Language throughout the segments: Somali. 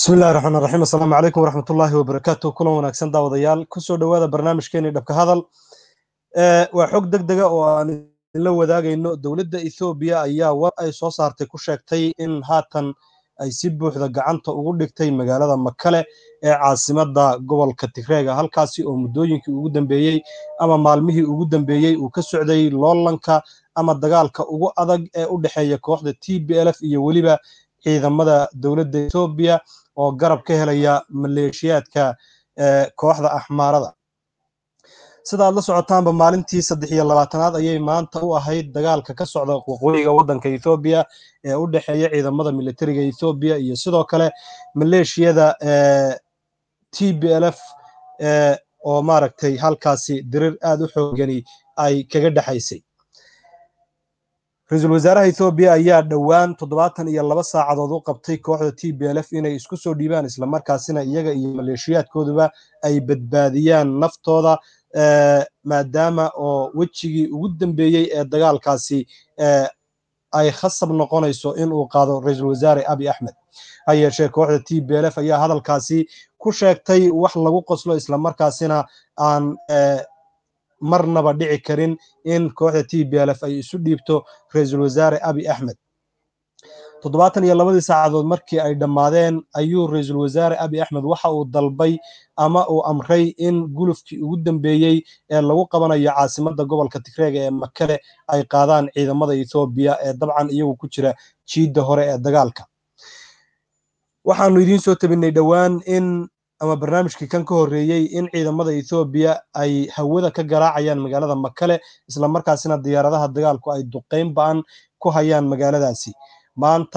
bismi illahi raxmaan raxiim assalaamu calaykum waraxmatullaahi wabarakaatu kulan wanaagsan daawadayaal kusoo dhowaada barnaamijkeeni dhabka hadal waa xog deg dega oo aan idinla wadaagayno dowladda ethoobiya ayaa war ay soo saartay ku sheegtay in haatan ay si buuxda gacanta ugu dhigtay magaalada makale ee caasimadda gobolka tigreega halkaasi oo muddooyinkii ugu dambeeyey ama maalmihii ugu dambeeyey uu ka socday loolanka ama dagaalka ugu adag ee u dhexeeya kooxda t b l f iyo weliba ciidamada dowladda ethoobiya oo garab ka helaya maleeshiyaadka kooxda axmaarada sida aad la socotaanba maalintii saddex iyo labaatanaad ayay maanta u ahayd dagaalka ka socda waqooyiga waddanka ethoobiya ee u dhexeeya ciidamada militariga ethoobiya iyo sidoo kale maleeshiyada t b l f oo maaragtay halkaasi dirir aad u xoogani ay kaga dhexaysay ra-iisul wasaaraha ethoobiya ayaa dhowaan toddobaatan iyo laba saacadood u qabtay kooxda t b l f inay isku soo dhiibaan islamarkaasina iyaga iyo maleeshiyaadkooduba ay badbaadiyaan naftooda maadaama oo wejigii ugu dambeeyey ee dagaalkaasi ay khasab noqonayso in uu qaado ra-iisul wasaare abi axmed ha yeeshee kooxda t b l f ayaa hadalkaasi ku sheegtay wax lagu qoslo islamarkaasina aan marnaba dhici karin in kooxda t b l f ay isu dhiibto ra-iisul wasaare abi axmed toddobaatan iyo labadii saacadood markii ay dhammaadeen ayuu ra-iisul wasaare abi axmed waxa uu dalbay ama uu amray in gulufkii ugu dambeeyey ee lagu qabanayo caasimadda gobolka tigreega ee makale ay qaadaan ciidamada ethoobiya ee dabcan iyagu ku jira jiidda hore ee dagaalka waxaanu idiin soo tabinay dhowaan in ama barnaamijkii kan ka horreeyey in ciidamada ethoobiya ay hawada ka garaacayaan magaalada makale islamarkaasina diyaaradaha dagaalku ay duqeyn ba-an ku hayaan magaaladaasi maanta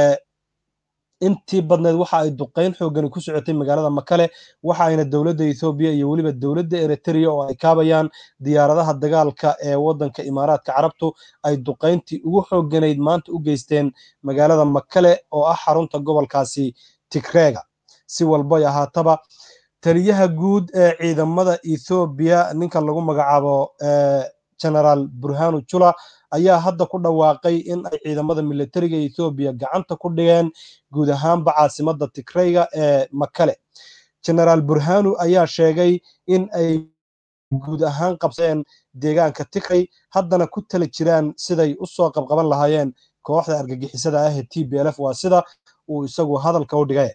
intii badneed waxa ay duqeyn xoogani ku socotay magaalada makale waxa ayna dowladda ethoobiya iyo weliba dowladda eritrea oo ay kaabayaan diyaaradaha dagaalka ee waddanka imaaraadka carabtu ay duqeyntii ugu xooganayd maanta u geysteen magaalada makale oo ah xarunta gobolkaasi tigreega si walbay ahaataba taliyaha guud ee ciidamada ethoobiya ninka lagu magacaabo generaal burhanu jula ayaa hadda ku dhawaaqay in ay ciidamada militariga ethoobiya gacanta ku dhigeen guud ahaanba caasimadda tigreyga ee makale generaal burhanu ayaa sheegay in ay guud ahaan qabsadeen deegaanka tigrey haddana ku tala jiraan siday u soo qabqaban lahaayeen kooxda argagixisada ah ee t b l f waa sida uu isagu hadalka u dhigay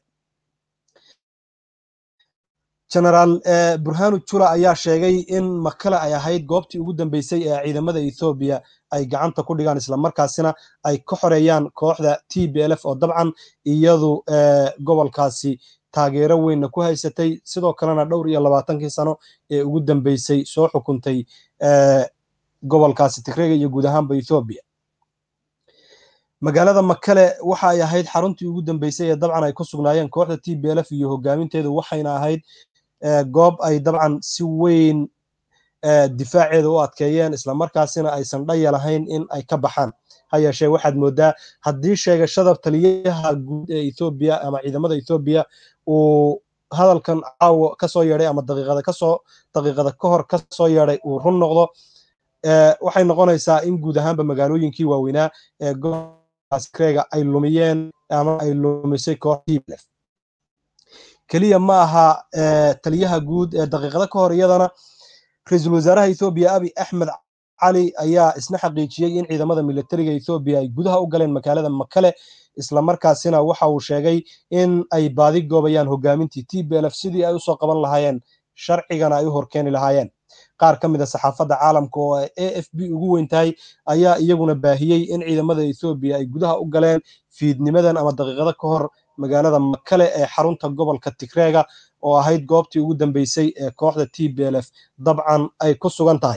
generaal burhanu jula ayaa sheegay in makale ay ahayd goobtii ugu dambeysay ee ciidamada ethoobiya ay gacanta ku dhigaan islamarkaasina ay ka xoreeyaan kooxda t b l f oo dabcan iyadu gobolkaasi taageero weynna ku haysatay sidoo kalena dhowr iyo labaatankii sano ee ugu dambeysay soo xukuntay gobolkaasi tigreega iyo guud ahaanba ethoobiya magaalada makale waxa ay ahayd xaruntii ugu dambeysay ee dabcan ay ku sugnaayeen kooxda t b l f iyo hogaaminteedu waxayna ahayd goob ay dabcan si weyn difaaceeda u adkeeyeen islamarkaasina aysan dhaya lahayn in ay ka baxaan ha yeeshee waxaad moodaa haddii sheegashada taliyaha guud ee ethoobiya ama ciidamada ethoobiya uu hadalkan caawo kasoo yeedhay ama daqiiqada kasoo daqiiqada ka hor kasoo yeedhay uu run noqdo waxay noqonaysaa in guud ahaanba magaalooyinkii waaweynaa ee gobolkaasreega ay lumiyeen ama ay lumisay kooxda keliya ma aha taliyaha guud ee daqiiqada ka hor iyadana ra-iisul wasaaraha ethoobiya abi axmed cali ayaa isna xaqiijiyey in ciidamada militariga ethoobiya ay gudaha u galeen magaalada makale islamarkaasina waxa uu sheegay in ay baadi goobayaan hogaamintii t b l f sidii ay usoo qaban lahaayeen sharcigana ay u horkeeni lahaayeen qaar ka mid a saxaafadda caalamka oo a f b ugu weyn tahay ayaa iyaguna baahiyey in ciidamada ethoobiya ay gudaha u galeen fiidnimadan ama daqiiqado ka hor magaalada makale ee xarunta gobolka tigreega oo ahayd goobtii ugu dambeysay ee kooxda t b l f dabcan ay ku sugan tahay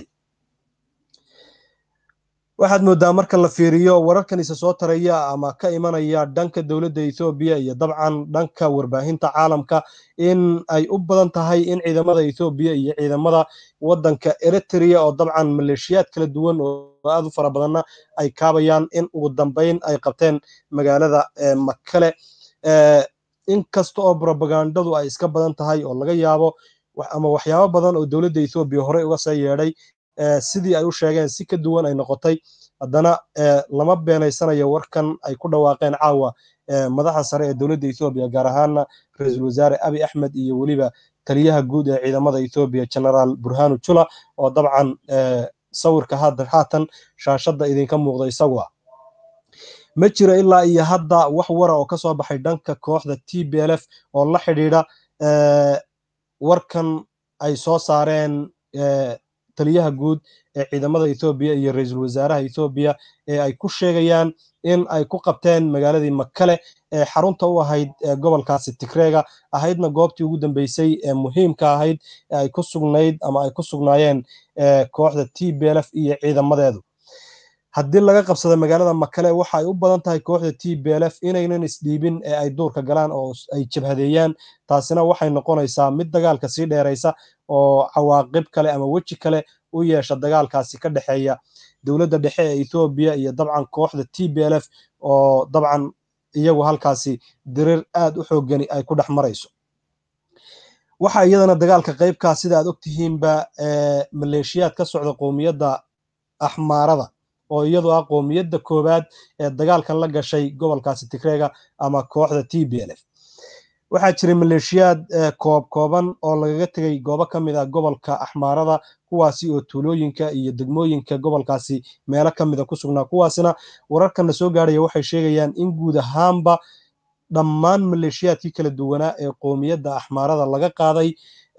waxaad moodaa marka la fiiriyo wararkan isa soo taraya ama ka imanaya dhanka dowladda ethoobiya iyo dabcan dhanka warbaahinta caalamka in ay u badan tahay in ciidamada ethoobiya iyo ciidamada waddanka eritrea oo dabcan maleeshiyaad kala duwan oo aad u fara badanna ay kaabayaan in ugu dambeyn ay qabteen magaalada makale in kasta oo brobagandadu ay iska badan tahay oo laga yaabo ama waxyaabo badan oo dowladda ethoobiya horey uga soo yeedhay sidii ay u sheegeen si ka duwan ay noqotay haddana lama beenaysanayo warkan ay ku dhawaaqeen caawa madaxa sare ee dowladda ethoobiya gaar ahaana ra-iisul wasaare abi axmed iyo weliba taliyaha guud ee ciidamada ethoobiya generaal burhanu jula oo dabcan sawirka haatan shaashadda idinka muuqda isagu ah ma jiro ilaa iyo hadda wax wara oo ka soo baxay dhanka kooxda t b l f oo la xidhiidha warkan ay soo saareen taliyaha guud ee ciidamada ethoobiya iyo ra-iisul wasaaraha ethoobiya ee ay ku sheegayaan in ay ku qabteen magaaladii makale ee xarunta u ahayd gobolkaasi tigreega ahaydna goobtii ugu dambeysay ee muhiimka ahayd ee ay ku sugnayd ama ay ku sugnaayeen kooxda t b l f iyo ciidamadeedu haddii laga qabsada magaalada makale waxa ay u badan tahay kooxda t b l f inaynan isdhiibin ee ay duurka galaan oo ay jabhadeeyaan taasina waxay noqonaysaa mid dagaalka sii dheeraysa oo cawaaqib kale ama weji kale u yeesha dagaalkaasi ka dhexeeya dowladda dhexe ee ethoobiya iyo dabcan kooxda t b l f oo dabcan iyagu halkaasi dirir aad u xoogani ay ku dhex marayso waxaa iyadana dagaalka qaybkaa sida aad ogtihiinba maleeshiyaad ka socda qowmiyadda axmaarada oo iyadu ah qowmiyadda koowaad ee dagaalkan la gashay gobolkaasi tigreega ama kooxda t b l f waxaa jiray maleeshiyaad koob kooban oo lagaga tegay goobo ka mid ah gobolka axmaarada kuwaasi oo tuulooyinka iyo degmooyinka gobolkaasi meelo ka mida ku sugnaa kuwaasina wararkana soo gaaraya waxay sheegayaan in guud ahaanba dhammaan maleeshiyaadkii kala duwanaa ee qowmiyadda axmaarada laga qaaday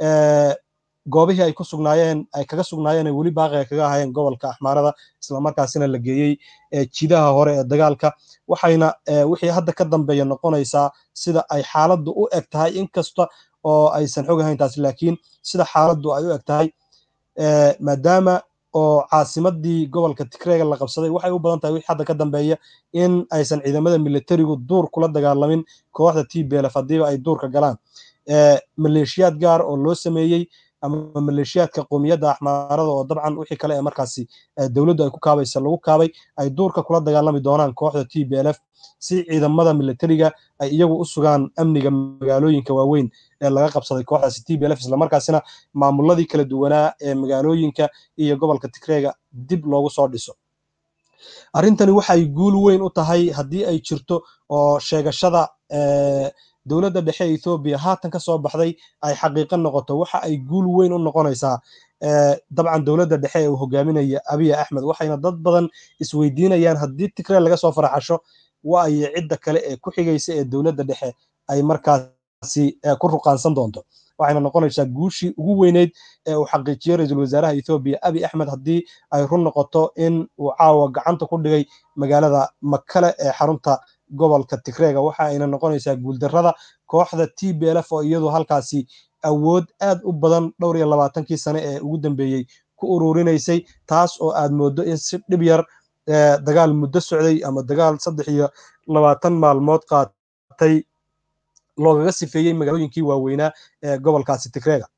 goobihii ay ku sugnaayeen ay kaga sugnaayeen ay weli baaqi ay kaga ahaayeen gobolka axmaarada islamarkaasina la geeyey jidaha hore ee dagaalka waxayna wixii hadda ka dambeeya noqonaysaa sida ay xaaladdu u eg tahay inkasta oo aysan xog ahayn taasi laakiin sida xaaladdu ay u eg tahay maadaama oo caasimadii gobolka tigreega la qabsaday waxay u badan tahay wixii hadda ka dambeeya in aysan ciidamada militarigu duur kula dagaalamin kooxda t b lf haddiiba ay duurka galaan maleeshiyaad gaar oo loo sameeyey ama maleeshiyaadka qowmiyadda axmaarada oo dabcan wixii kale ee markaasi dowladdu ay ku kaabaysa lagu kaabay ay duurka kula dagaalami doonaan kooxda t b l f si ciidamada militariga ay iyagu u sugaan amniga magaalooyinka waaweyn ee laga qabsaday kooxdaasi t b l f islamarkaasina maamuladii kala duwanaa ee magaalooyinka iyo gobolka tigreega dib loogu soo dhiso arrintani waxay guul weyn u tahay haddii ay jirto oo sheegashada dowladda dhexe ee ethoobiya haatan ka soo baxday ay xaqiiqo noqoto waxa ay guul weyn u noqonaysaa dabcan dowladda dhexe ee uu hogaaminaya abiy axmed waxayna dad badan isweydiinayaan haddii tigree laga soo faraxasho waayo cidda kale ee ku xigaysa ee dowladda dhexe ay markaasi ku ruqaansan doonto waxayna noqonaysaa guushii ugu weyneyd ee uu xaqiijiyey ra-iisul wasaaraha ethoobiya abiy axmed haddii ay run noqoto in uu caawa gacanta ku dhigay magaalada makale ee xarunta gobolka tigreega waxa ayna noqonaysaa guuldarrada kooxda t b l f oo iyadu halkaasi awood aad u badan dhowr iyo labaatankii sane ee ugu dambeeyey ku ururinaysay taas oo aad mooddo in si dhib yar dagaal muddo socday ama dagaal saddex iyo labaatan maalmood qaatay loogaga sifeeyey magaalooyinkii waaweynaa ee gobolkaasi tigreega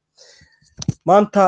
maanta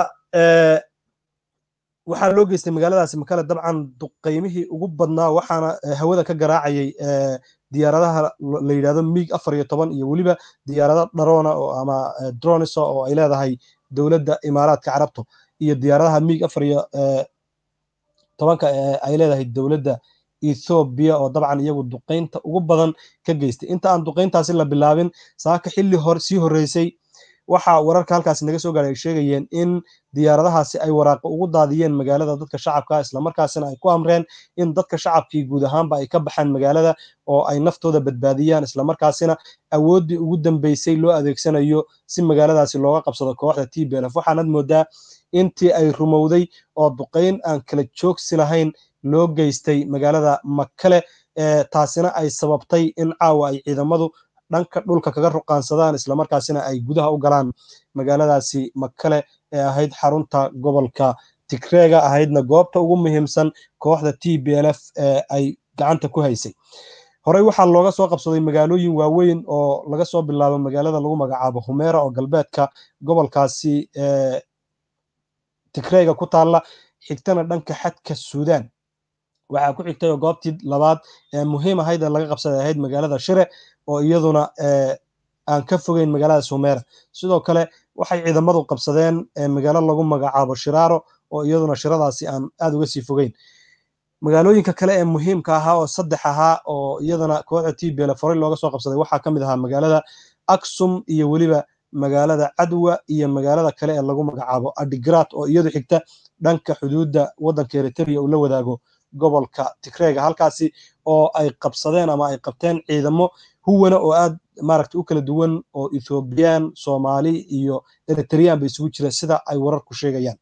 waxaa loo geystay magaaladaasi makale dabcan duqeymihii ugu badnaa waxaana hawada ka garaacayay diyaaradaha la yidhahdo mig afar iyo toban iyo weliba diyaarado dharona oo ama dronisa oo ay leedahay dowladda imaaraadka carabta iyo diyaaradaha mig afar iyo tobanka ay leedahay dowladda ethoobiya oo dabcan iyagu duqeynta ugu badan ka geystay inta aan duqeyntaasi la bilaabin saaka xilli hor sii horreysay waxa wararka halkaasi naga soo gaaray ay sheegayeen in diyaaradahaasi ay waraaqo ugu daadiyeen magaalada dadka shacabka islamarkaasina ay ku amreen in dadka shacabkii guud ahaanba ay ka baxaan magaalada oo ay naftooda badbaadiyaan islamarkaasina awooddii ugu dambeysay loo adeegsanayo si magaaladaasi looga qabsado kooxda t b lf waxaanad moodaa intii ay rumowday oo duqeyn aan kala joogsi lahayn loo geystay magaalada makale taasina ay sababtay in caawa ay ciidamadu dhanka dhulka kaga ruqaansadaan islamarkaasina ay gudaha u galaan magaaladaasi makale ee ahayd xarunta gobolka tigreega ahaydna goobta ugu muhiimsan kooxda t b l f ee ay gacanta ku haysay horey waxaa looga soo qabsaday magaalooyin waaweyn oo laga soo bilaabo magaalada lagu magacaabo humeera oo galbeedka gobolkaasi tigreega ku taalla xigtana dhanka xadka suudaan waxaa ku xigtay oo goobtii labaad ee muhiim ahayd ee laga qabsaday ahayd magaalada shire oo iyaduna aan ka fogeyn magaalada sumeera sidoo kale waxay ciidamadu qabsadeen magaalo lagu magacaabo shiraaro oo iyaduna shiradaasi aan aad uga sii fogeyn magaalooyinka kale ee muhiimka ahaa oo saddex ahaa oo iyadana kooxda t b l foray looga soo qabsaday waxaa ka mid ahaa magaalada aksum iyo weliba magaalada cadwa iyo magaalada kale ee lagu magacaabo adigrat oo iyadu xigta dhanka xuduudda waddanka eritrea uu la wadaago gobolka tigreega halkaasi oo ay qabsadeen ama ay qabteen ciidamo huwana oo aad maaragta u kala duwan oo ethoobiyan soomaali iyo eritrean ba isugu jira sida ay wararku sheegayaan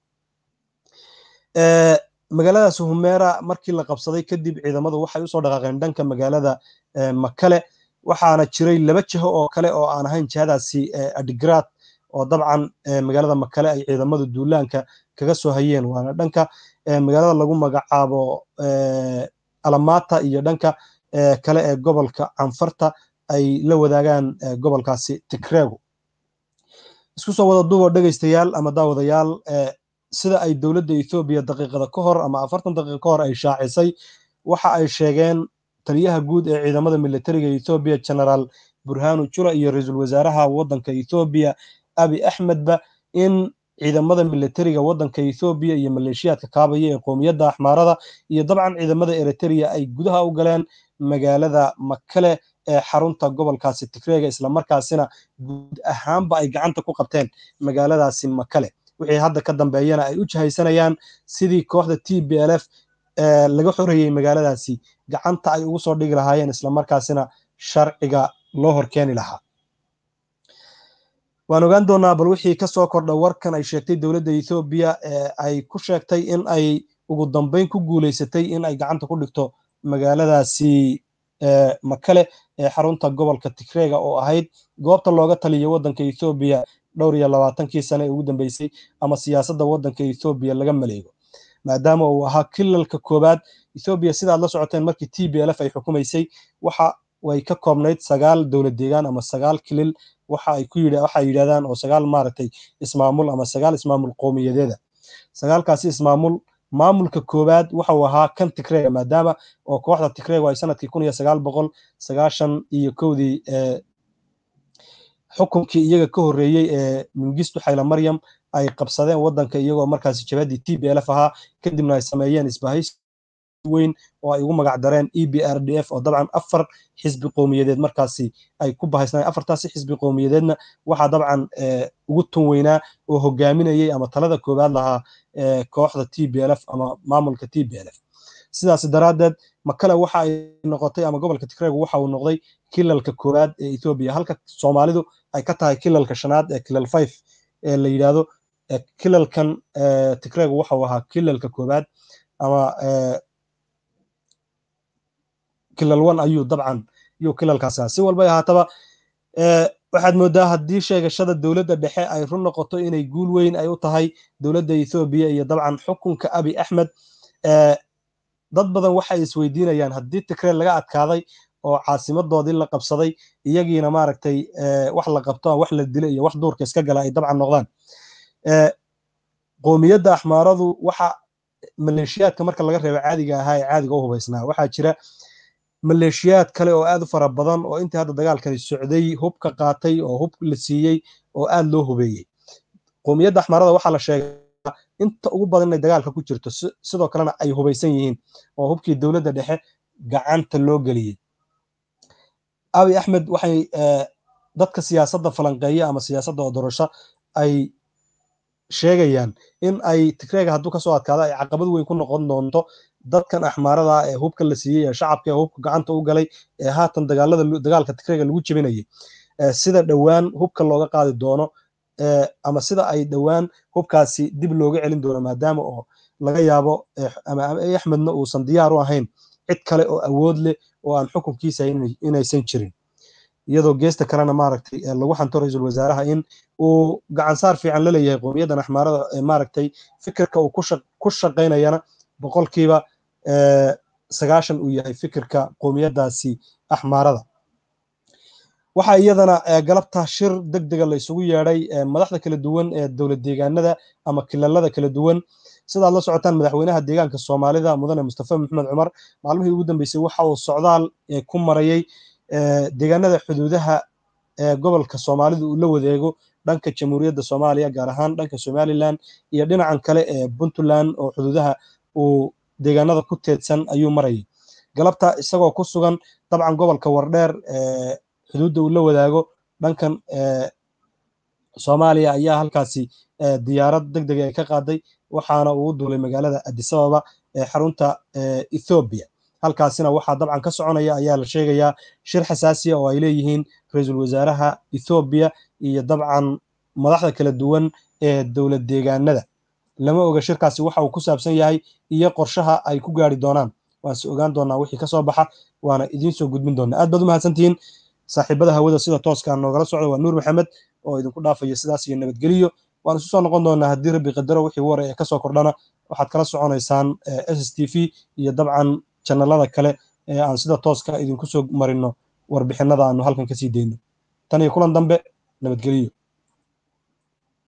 magaaladaas humera markii la qabsaday kadib ciidamadu waxay usoo dhaqaaqeen dhanka magaalada makale waxaana jiray laba jiho oo kale oo aan ahayn jihadaasi adigrat oo dabcan magaalada makale ay ciidamadu duulaanka kaga soo hayeen waana dhanka magaalada lagu magacaabo alamata iyo dhanka kale ee gobolka canfarta ay la wadaagaan gobolkaasi tigrego isku soo wada duuboo dhegaystayaal ama daawadayaal sida ay dowladda ethoobiya daqiiqada ka hor ama afartan daqiiqa ka hor ay shaacisay waxa ay sheegeen taliyaha guud ee ciidamada militariga ethoobiya generaal burhanu jula iyo ra-iisul wasaaraha waddanka ethoobiya abi axmedba in ciidamada militariga waddanka ethoobiya iyo maleeshiyaadka kaabaya ee qoomiyadda axmaarada iyo dabcan ciidamada eritrea ay gudaha u galeen magaalada makale ee xarunta gobolkaasi tigreega islamarkaasina guud ahaanba ay gacanta ku qabteen magaaladaasi makale wixii hadda ka dambeeyana ay u jahaysanayaan sidii kooxda t b l f laga xoreeyey magaaladaasi gacanta ay ugu soo dhigi lahaayeen islamarkaasina sharciga loo horkeeni lahaa waan ogaan doonaa bal wixii kasoo kordha warkan ay sheegtay dowladda ethoobiya ay ku sheegtay in ay ugu dambeyn ku guuleysatay in ay gacanta ku dhigto magaaladaasi makale ee xarunta gobolka tigreega oo ahayd goobta looga taliyo waddanka ethoobiya dhowr iyo labaatankii sane ee ugu dambeysay ama siyaasadda waddanka ethoobiya laga maleego maadaama uu ahaa kilalka koowaad ethoobiya sidaad la socoteen markii t b l f ay xukumaysay waxa way ka koobnayd sagaal dowlad deegaan ama sagaal kilil waxa ay ku waxa yidhahdaan oo sagaal maaragtay ismaamul ama sagaal ismaamul qowmiyadeeda sagaalkaasi ismaamul maamulka koowaad waxau ahaa kan tigreega maadaama oo kooxda tigreegu ay sanadkii kun iyo sagaal boqol sagaashan iyo kowdii xukunkii iyaga ka horreeyey ee mingistu xayla maryam ay qabsadeen waddanka iyagoo markaasi jabadii t b l f ahaa kadibna ay sameeyeen isbahaysi weyn oo ay ugu magac dareen e b r d f oo dabcan afar xisbi qowmiyadeed markaasi ay ku bahaysnayeen afartaasi xisbi qowmiyadeedna waxaa dabcan ugu tun weynaa oo hogaaminayay ama talada koowaad lahaa kooxda t b l f ama maamulka t b l f sidaas daraaddeed makale waxa ay noqotay ama gobolka tigreegu waxa uu noqday kilalka koowaad ee ethoobiya halka soomaalidu ay ka tahay kilalka shanaad ee kilal five ee la yidhaahdo kilalkan tigreegu waxau ahaa kilalka koowaad ama kilal one ayuu dabcan yuu kilalkaas ahaa si walba ahaataba waxaad moodaa haddii sheegashada dowladda dhexe ay run noqoto inay guul weyn ay u tahay dowladda ethoobiya iyo dabcan xukunka abi axmed dad badan waxay isweydiinayaan haddii tigree laga adkaaday oo caasimadoodii la qabsaday iyagiina maaragtay wax la qabto wax la dilo iyo wax duurka iska gala ay dabcan noqdaan qoomiyadda axmaaradu waxa maleeshiyaadka marka laga reebo caadiga ahaa ee caadiga u hubaysnaa waxaa jira maleeshiyaad kale oo aad u fara badan oo intii hadda dagaalkani socday hubka qaatay oo hub la siiyey oo aad loo hubeeyey qoomiyadda axmaarada waxaa la sheegaa inta ugu badan inay dagaalka ku jirto sidoo kalena ay hubaysan yihiin oo hubkii dowladda dhexe gacanta loo geliyey abi axmed waxay dadka siyaasadda falanqeeya ama siyaasadda odorasho ay sheegayaan in ay tigreega hadduu kasoo adkaado ay caqabad weyn ku noqon doonto dadkan axmaarada ee hubka la siiyey ee shacabka ee hubka gacanta u galay ee haatan dagaalada dagaalka tigreega lagu jebinayay sida dhowaan hubka looga qaadi doono ama sida ay dhowaan hubkaasi dib looga celin doono maadaama oo laga yaabo ama axmedna uusan diyaar u ahayn cid kale oo awood leh oo aan xukunkiisa inaysan jirin iyadoo geesta kalena maaragtay lagu xanto ra-iisul wasaaraha in uu gacansaar fiican la leeyahay qowmiyaddan axmaarada maaragtay fikirka uu ku shaqaynayana boqolkiiba sagaashan uu yahay fikirka qowmiyaddaasi axmaarada waxaa iyadana galabta shir deg dega la isugu yeedhay madaxda kala duwan ee dowlad deegaanada ama kilalada kala duwan sidaad la socotaan madaxweynaha deegaanka soomaalida mudane mustafa maxamed cumar maalmihii ugu dambeysay waxa uu socdaal ku marayay deegaanada xuduudaha gobolka soomaalidu uu la wadeego dhanka jamhuuriyadda soomaaliya gaar ahaan dhanka somalilan iyo dhinacan kale ee puntland oo xuduudaha uu deegaanada ku teedsan ayuu marayay galabta isagoo ku sugan dabcan gobolka wardheer xuduudda uu la wadaago dhankan soomaaliya ayaa halkaasi diyaarad deg deg ay ka qaaday waxaana uu duulay magaalada adisababa ee xarunta ethoobiya halkaasina waxaa dabcan ka soconaya ayaa la sheegayaa shir xasaasiya oo ay leeyihiin ra-iisul wasaaraha ethoobiya iyo dabcan madaxda kala duwan ee dowlad deegaanada lama oga shirkaasi waxa uu ku saabsan yahay iyo qorshaha ay ku gaari doonaan waanse ogaan doonaa wixii kasoo baxa waana idiin soo gudbin doonaa aad baad u mahadsantihiin saaxiibada hawada sida tooskaa noogala socda waa nuur maxamed oo idinku dhaafaya sidaas iyo nabadgeliyo waan isu soo noqon doonaa haddii rabbi qadaro wixii war ee kasoo kordhana waxaad kala soconaysaan s s t v iyo dabcan janalada kale ee aan sida tooska idinku soo marino warbixinada aanu halkan kasii deyno tan iyo kulan dambe nabadgeliyo